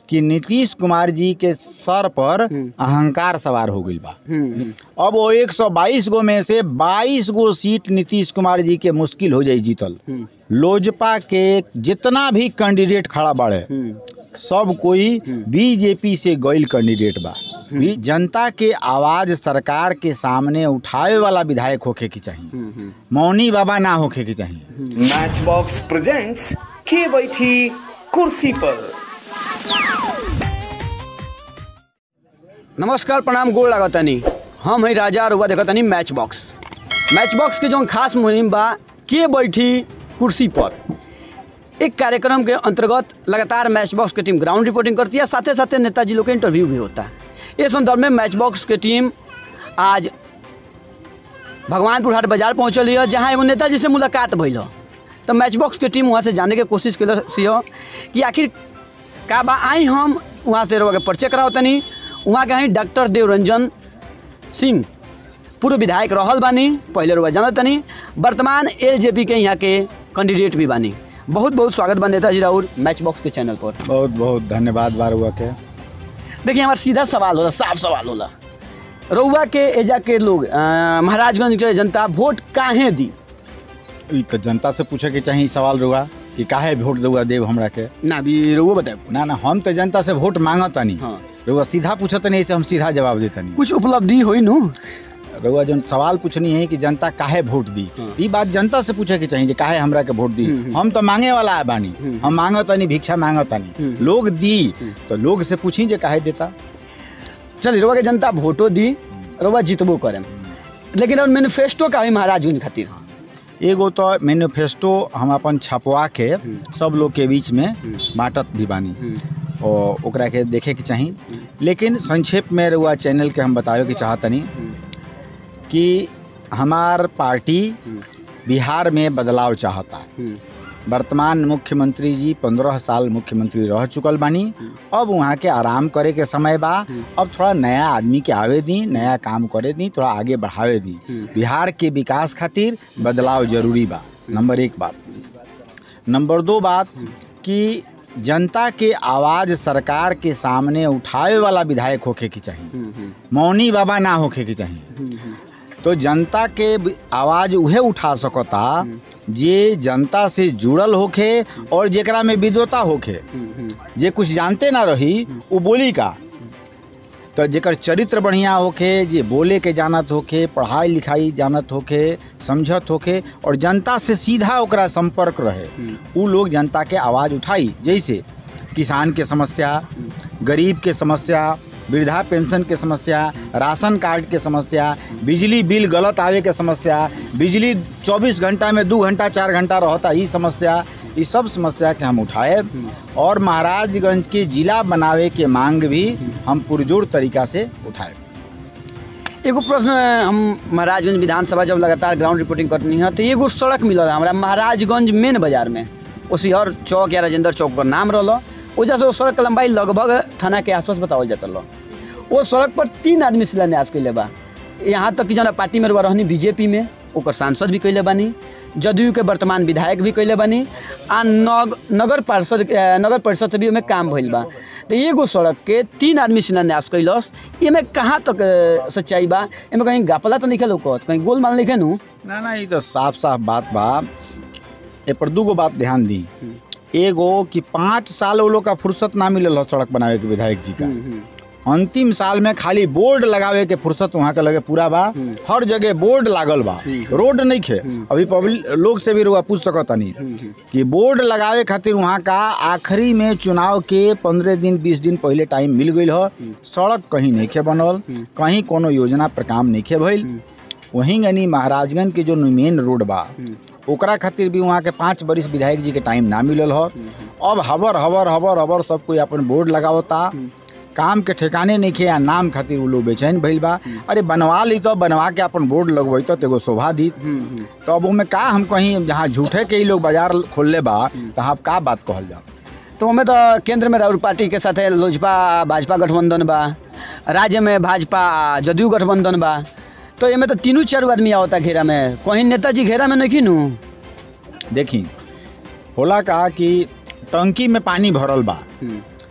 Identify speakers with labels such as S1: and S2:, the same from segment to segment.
S1: कि नीतीश कुमार जी के सर पर अहंकार सवार हो गई बा
S2: हम्म,
S1: अब वो 122 गो में से 22 गो सीट नीतीश कुमार जी के मुश्किल हो जाई जीतल
S2: हम्म,
S1: लोजपा के जितना भी कैंडिडेट खड़ा बाड़े
S2: हम्म,
S1: सब कोई बीजेपी से गईल कैंडिडेट बा भी जनता के आवाज सरकार के सामने उठावे वाला विधायक होखे के चाहिए
S2: हम्म, हम्म।
S1: मौनी बाबा ना होखे के चाहिए
S3: मैच बॉक्स प्रेजेंट्स के बैठी कुर्सी पर
S2: नमस्कार प्रणाम गोड़ लागतानी हम है राजा रुआ देखतानी मैच बॉक्स मैच बॉक्स के जो खास मुहिम बा के बैठी कुर्सी पर एक कार्यक्रम के अंतर्गत लगातार मैच बॉक्स की टीम ग्राउंड रिपोर्टिंग करती है साथ ही साथ नेताजी लोग का इंटरव्यू भी होता है इस संदर्भ में मैच बॉक्स की टीम आज भगवानपुर हाट बाजार पहुँचल है जहाँ एगो नेताजी से मुलाकात भइल ह। तो मैच बॉक्स के टीम वहाँ से जाने के कोशिश कैल कि आखिर का बा आई हम वहाँ से रउआ के परिचय कराओ तनी वहाँ के हैं डॉक्टर देवरंजन सिंह पूर्व विधायक रहल बानी पहले रुआ जानत तनी वर्तमान एल के यहाँ के कैंडिडेट भी बानी बहुत बहुत स्वागत बा नेताजी राउर मैच बॉक्स के चैनल पर
S1: बहुत बहुत धन्यवाद बारुआ के
S2: देखिए हमारा सीधा सवाल होला साफ सवाल होला रउआ के एजा के लोग अ, महाराजगंज के जनता वोट काहे दी
S1: ई तो जनता से पूछे के चाहिए ई सवाल रुआ कि काहे वोट देवा देव हमरा के
S2: ना भी रउआ बताए
S1: ना ना हम तो जनता से वोट मांगतनी
S2: हाँ।
S1: रुआ सीधा पूछतनी ऐसे हम सीधा जवाब देतनी
S2: कुछ उपलब्धि हुई नु
S1: रउआ जन सवाल पूछनी है कि जनता काहे वोट दी
S2: हाँ।
S1: ई बात जनता से पूछे के चाहिए जे काहे हमरा के वोट दी
S2: हम्म, हम्म।
S1: हम तो मांगे वाला है बानी
S2: हम्म।
S1: हम मांगतनी भिक्षा मांगतनी
S2: हम्म।
S1: लोग दी
S2: हम्म।
S1: तो लोग से पूछी जे काहे देता
S2: चल रउआ के जनता वोटो दी रउआ जितबो करे लेकिन और मैनिफेस्टो का हुई महाराजगंज खातिर
S1: एगो तो मैनिफेस्टो हम अपन छपवा के सब लोग के बीच में बांटत भी बानी और ओकरा के देखे के चाही लेकिन संक्षेप में रुआ चैनल के हम बतावे के चाहतनी कि हमार पार्टी बिहार में बदलाव चाहता वर्तमान मुख्यमंत्री जी पंद्रह साल मुख्यमंत्री रह चुकल बानी अब वहाँ के आराम करे के समय बा अब थोड़ा नया आदमी के आवे दी नया काम करे दी थोड़ा आगे बढ़ावे दी बिहार के विकास खातिर बदलाव जरूरी बा नंबर एक बात नंबर दो बात कि जनता के आवाज़ सरकार के सामने उठावे वाला विधायक होखे के चाहिए मौनी बाबा ना होखे के चाहिए तो जनता के भी आवाज़ उहे उठा सकता जे जनता से जुड़ल होखे और जेकरा में विद्वता होखे जे कुछ जानते ना रही वो बोली का तो जेकर चरित्र बढ़िया होखे जे बोले के जानत होखे पढ़ाई लिखाई जानत होखे समझत होखे और जनता से सीधा ओकरा संपर्क रहे उ लोग जनता के आवाज़ उठाई जैसे किसान के समस्या गरीब के समस्या वृद्धा पेंशन के समस्या राशन कार्ड के समस्या बिजली बिल गलत आवे के समस्या बिजली 24 घंटा में दू घंटा चार घंटा रहता ई समस्या ये सब समस्या के हम उठाए और महाराजगंज के जिला बनावे के मांग भी हम पुरजोर तरीका से उठाए
S2: एगो प्रश्न हम महाराजगंज विधानसभा जब लगातार ग्राउंड रिपोर्टिंग करनी है तो एगो सड़क मिलल हमरा महाराजगंज मेन बाजार में उसी हर चौक या राजेंद्र चौक पर नाम रहल वजह से वो सड़क के लंबाई लगभग थाना के आसपास बतावल जाता रहा वो सड़क पर तीन आदमी शिलान्यास कैले बा यहाँ तक कि जना पार्टी में रुआ रहनी बीजेपी में ओकर सांसद भी कैले बानी जदयू के वर्तमान विधायक भी कैले बानी आ नग, नगर पार्षद अ, नगर परिषद से भी ओमे काम भइल बा तो एगो सड़क के तीन आदमी शिलान्यास कैलस एमे कहाँ तक अ, सच्चाई बा एमे कहीं गापला तो नहीं लौकत कहीं गोलमाल नहीं नु
S1: ना ना ये तो साफ साफ बात बा ए पर दूगो बात ध्यान दी एगो कि पाँच साल वो लोग का फुर्सत ना मिलल ह सड़क बनावे के विधायक जी का अंतिम साल में खाली बोर्ड लगावे के फुर्सत वहाँ के लगे पूरा बा हर जगह बोर्ड लागल बा रोड नहीं खे अभी पब्लिक लोग से भी रुआ पूछ सकतनी कि बोर्ड लगावे खातिर वहाँ का आखिरी में चुनाव के पंद्रह दिन बीस दिन पहले टाइम मिल गई ह सड़क कहीं नहीं खे बनल कहीं कोनो योजना पर काम नहीं खे भइल वहीं यानी महाराजगंज के जो मेन रोड बा ओकरा खातिर भी वहाँ के पाँच बरिस विधायक जी के टाइम ना मिलल ह अब हबर हबर हबर हबर सब कोई अपन बोर्ड लगावता काम के ठिकाने नहीं खे या नाम खातिर उ लोग बेचैन भइल बा अरे बनवा ली तो बनवा के अपन बोर्ड लगवई तो एगो शोभा दी तो अब उमें का हम कहीं जहाँ झूठे के ही लोग बाजार खोलले बा तो आप का बात कहल जाओ
S2: तो हमें तो केंद्र में राहुल पार्टी के साथ लोजपा भाजपा गठबंधन बा राज्य में भाजपा जदयू गठबंधन बा तो एमे तो तीनों चारों आदमी आवता घेरा में कहीं नेताजी घेरा में नहीं नू
S1: देखी होला का कि टंकी में पानी भरल बा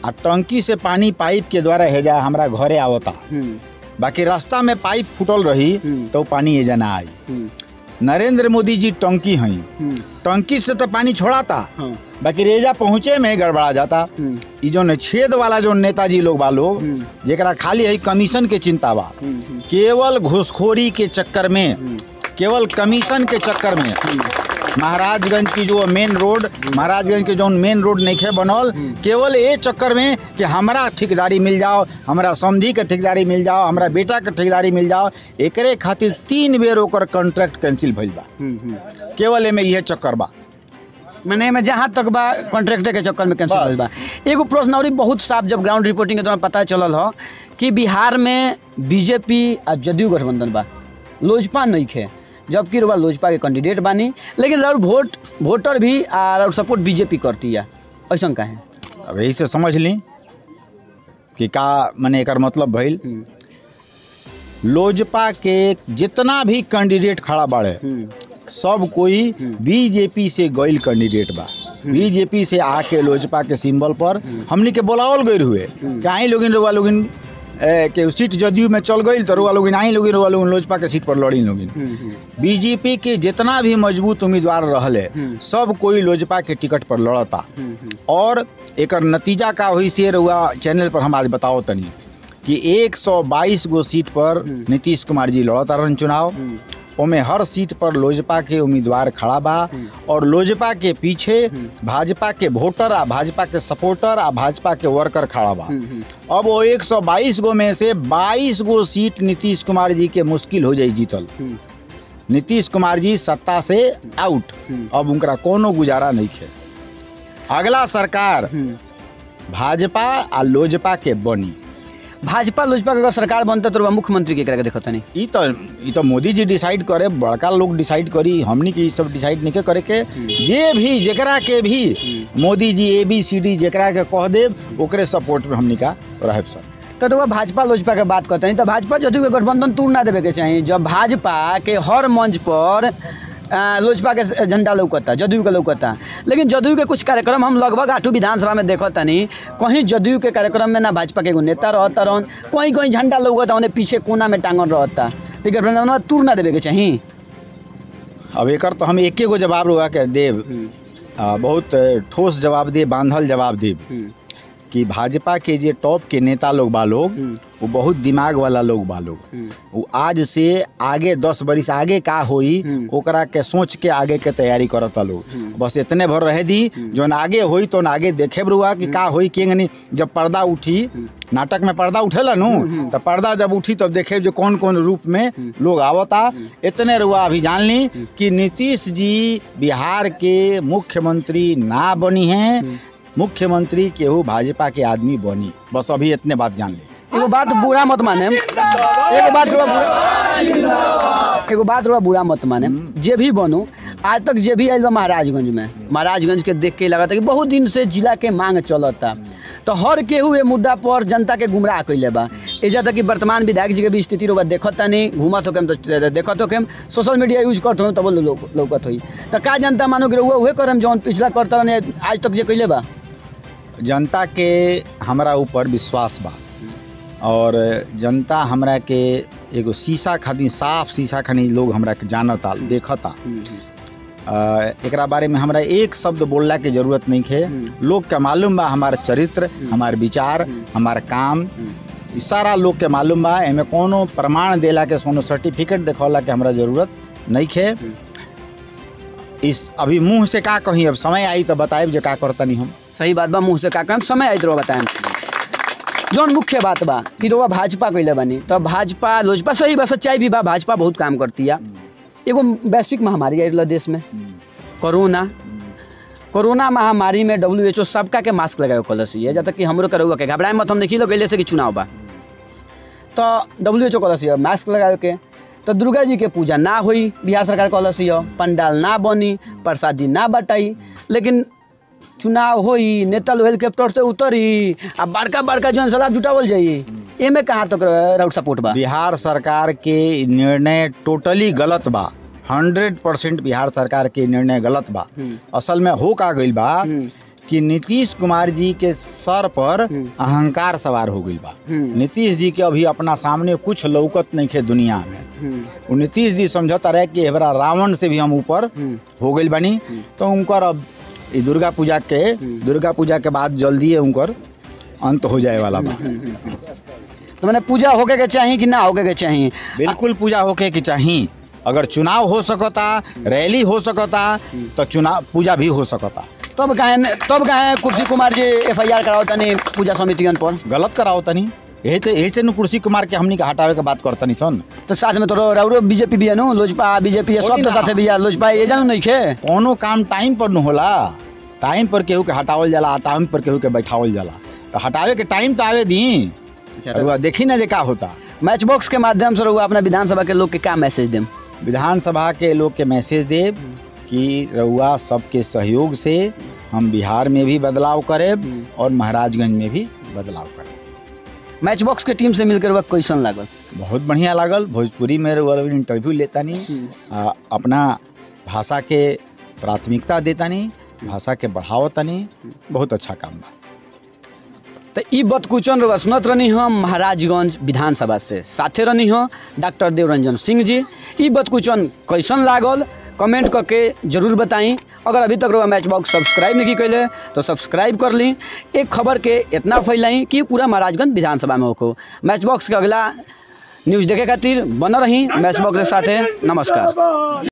S1: आ टंकी से पानी पाइप के द्वारा हेजा हमरा घरे आवता
S2: हम्म,
S1: बाकी रास्ता में पाइप फूटल रही
S2: हम्म।
S1: तो पानी एजा ना आई
S2: हम्म,
S1: नरेंद्र मोदी जी टंकी हई
S2: हम्म,
S1: टंकी से तो पानी छोड़ाता
S2: हाँ,
S1: बाकी रेजा पहुँचे में गड़बड़ा जाता
S2: हम्म,
S1: ई जो छेद वाला जो नेताजी लोग बा लोग
S2: हम्म।
S1: जेकरा खाली है कमीशन के चिंता बा
S2: हम्म, हम्म,
S1: केवल घुसखोरी के चक्कर में केवल कमीशन के चक्कर में महाराजगंज की जो मेन रोड महाराजगंज के जो मेन रोड नहीं बनल केवल ये चक्कर में कि हमरा ठेकेदारी मिल जाओ हमरा समधी के ठेकेदारी मिल जाओ हमरा बेटा के ठेकेदारी मिल जाओ एकरे खातिर तीन बेर ओकर कॉन्ट्रैक्ट कैंसिल भइल बा
S2: हम्म, हम्म।
S1: केवल एमे इहे चक्कर बा
S2: मैंने में जहाँ तक बा कॉन्ट्रैक्टर के चक्कर में कैंसिल
S1: बस।
S2: होइल बा एगो प्रश्न और बहुत साफ जब ग्राउंड रिपोर्टिंग के दौरान पता चलल हो कि बिहार में बीजेपी आ जदयू गठबंधन बा लोजपा नहीं खे जबकि रुआ लोजपा के कैंडिडेट बानी लेकिन राउर वोट वोटर भी आ राउर सपोर्ट बीजेपी करती है ऐसा का है
S1: अब यही से समझ ली कि का मने एकर मतलब भइल लोजपा के जितना भी कैंडिडेट खड़ा बाड़े सब कोई बीजेपी से गइल कैंडिडेट बा बीजेपी से आके लोजपा के सिंबल पर हमनी के बोलावल गइल हुए कि आई लोगिन रुआ लोगिन ए, के सीट जदयू में चल गइल तो रुआ लोगिन आई लोगिन रुआ लोगिन लोजपा के सीट पर लड़ी लोगिन बीजेपी के जितना भी मजबूत उम्मीदवार रहले सब कोई लोजपा के टिकट पर लड़ता और एकर नतीजा का हुई से रुआ चैनल पर हम आज बताओ तनी कि 122 गो सीट पर नीतीश कुमार जी लड़ता रहन चुनाव ओमे हर सीट पर लोजपा के उम्मीदवार खड़ा बा और लोजपा के पीछे भाजपा के वोटर आ भाजपा के सपोर्टर आ भाजपा के वर्कर खड़ा बा अब वो 122 गो में से 22 गो सीट नीतीश कुमार जी के मुश्किल हो जाई जीतल नीतीश कुमार जी सत्ता से आउट अब उनका कोनो गुजारा नहीं है अगला सरकार भाजपा आ लोजपा के बनी
S2: भाजपा लोजपा के अगर सरकार बनता तो रुआ मुख्यमंत्री के करा के देखता नहीं
S1: ई तो ई तो मोदी जी डिसाइड करे बड़का लोग डिसाइड करी हमनी के ई सब डिसाइड नहीं करे के जे भी जेकरा के भी मोदी जी ए बी सी डी जेकरा के कह देब ओकरे सपोर्ट में हमनी का रहब सर
S2: तो रुआ भाजपा लोजपा के बात करते हैं तो भाजपा जदयू के गठबंधन तोड़ ना देवे के चाहिए जब भाजपा के हर मंच पर आ, लोजपा के झंडा लौकता जदयू के लौकता लेकिन जदयू के कुछ कार्यक्रम हम लगभग आठों विधानसभा में देखत तनी कहीं जदयू के कार्यक्रम में ना भाजपा के एगो नेता रहता रहन कहीं कहीं झंडा लौकता उन्हें पीछे कोना में टांगल रहता तो गठबंधन तूर ना देवे के चाहिए
S1: अब एकर तो हम एके गो जवाब रुआ के देब आ, बहुत ठोस जवाब दे बांधल जवाब देब कि भाजपा के जे टॉप के नेता लोग बा लोग वो बहुत दिमाग वाला लोग बा लोग वो आज से आगे दस बरिस आगे का होई ओकरा के सोच के आगे के तैयारी करता लोग बस इतने भर रहे दी जौन आगे होई तो आगे देखे रुआ कि का होई के नहीं जब पर्दा उठी नाटक में पर्दा उठेला नु तो पर्दा जब उठी तब देखे जो कौन कौन रूप में लोग आवता इतने रुआ अभी जान ली कि नीतीश जी बिहार के मुख्यमंत्री ना बनी हैं मुख्यमंत्री केहू भाजपा के आदमी बनी बस अभी इतने बात जान ली
S2: एगो बात बुरा मत माने एगो बात रुआ बुरा एगो बात रुआ बुरा मत माने जे भी बनो आज तक जे भी आयल बा महाराजगंज में महाराजगंज के देख के लगा था कि बहुत दिन से जिला के मांग चलता तो हर केहू ए मुद्दा पर जनता के गुमराह कैले बा एजा तक कि वर्तमान विधायक जी के भी स्थिति रुआ देखत तानी घूमत होके तो देखत होके सोशल मीडिया यूज करत हो तब लोग लौकत होई तो का जनता मानो कि रउआ उहे करम जौन पिछला करत रहने आज तक जे कैले बा
S1: जनता के हमरा ऊपर विश्वास बा और जनता हमरा के एगो शीशा खातिर साफ शीशा खानी लोग हमरा के जानता देखता अ, एकरा बारे में हमरा एक शब्द बोलला के जरूरत नहीं है लोग के मालूम बा हमार चरित्र हमार विचार हमार काम ई सारा लोग के मालूम बा एमे कोनो प्रमाण देला के कोनो सर्टिफिकेट देखौला के हमरा जरूरत नहीं है इस अभी मुंह से का कही अब समय आई तो बताएब जे का करतनी हम
S2: सही बात बा मुँह से का काम समय आइत रहो बताएं जौन मुख्य बात बा कि रउआ भाजपा कैले बानी तो भाजपा लोजपा सही बा सच्चाई भी बा भाजपा बहुत काम करती है एगो वैश्विक महामारी आयल देश में कोरोना कोरोना महामारी में डब्ल्यू एच ओ सबका के मास्क लगाए कलस है जब तक कि हमरो करौआ के घबराए मत हम देखी लो गैले से कि चुनाव बा तो डब्ल्यू एच ओ कलस है मास्क लगाए के तो दुर्गा जी के पूजा ना हुई बिहार सरकार कलस है पंडाल ना बनी प्रसादी ना बटाई लेकिन चुनाव होई नेता लोग हेलीकॉप्टर से उतरी आ बड़का बड़का जन सलाह जुटावल जाई एमे कहाँ तक राउट सपोर्ट बा
S1: बिहार सरकार के निर्णय टोटली गलत बा हंड्रेड परसेंट बिहार सरकार के निर्णय गलत बा असल में हो का गइल बा कि नीतीश कुमार जी के सर पर अहंकार सवार हो गई बा
S2: हम्म।
S1: नीतीश जी के अभी अपना सामने कुछ लौकत नहीं खे दुनिया में
S2: हम्म,
S1: वो नीतीश जी समझता रहे कि एबरा रावण से भी हम ऊपर
S2: हम्म,
S1: हो गई बनी तो उनकर अब ई दुर्गा पूजा के दुर्गा पूजा के बाद जल्दी है उनकर अंत हो जाए वाला बा
S2: तो मैंने पूजा होके के चाहिए कि ना होके के चाहिए
S1: बिल्कुल पूजा होके कि चाही अगर चुनाव हो सकता रैली हो सकता तो चुनाव पूजा भी हो सकता
S2: तब काहे तब काहे कुर्सी कुमार जी एफ आई आर कराओ तनी पूजा समितियन पर
S1: गलत कराओ तनी यही से यही से नु कुर्सी कुमार के हमनी के हटावे के बात करतनी सन
S2: तो साथ में तो राउरो बीजेपी भी है नु लोजपा बीजेपी है सब तो
S1: ना।
S2: साथे भी है लोजपा ये जानू नहीं खे
S1: कोनो काम टाइम पर न होला टाइम पर केहू के हटावल जाला टाइम पर केहू के बैठावल जाला तो हटावे के टाइम तो आवे दी रउआ देखी ना जे का होता
S2: मैच बॉक्स के माध्यम से रहुआ अपना विधानसभा के लोग के क्या मैसेज देम
S1: विधानसभा के लोग के मैसेज देव कि रउआ सबके सहयोग से हम बिहार में भी बदलाव करेब और महाराजगंज में भी बदलाव करेब
S2: मैच बॉक्स के टीम से मिलकर वह कैसन लागल
S1: बहुत बढ़िया लागल भोजपुरी में रउआ लोग इंटरव्यू लेतानी आ, अपना भाषा के प्राथमिकता देतानी भाषा के बढ़ावतानी बहुत अच्छा काम बा
S2: तो ई बतकुचन रहुआ सुनत रहनी हम महाराजगंज विधानसभा से साथे रहनी हो डॉक्टर देवरंजन सिंह जी ई बतकुचन कैसन लागल कमेंट करके जरूर बताई अगर अभी तक रहुआ मैच बॉक्स सब्सक्राइब नहीं कैले तो सब्सक्राइब कर ली एक खबर के इतना फैलाई कि पूरा महाराजगंज विधानसभा में होको मैच बॉक्स के अगला न्यूज़ देखे खातिर बन रही मैच बॉक्स के साथे नमस्कार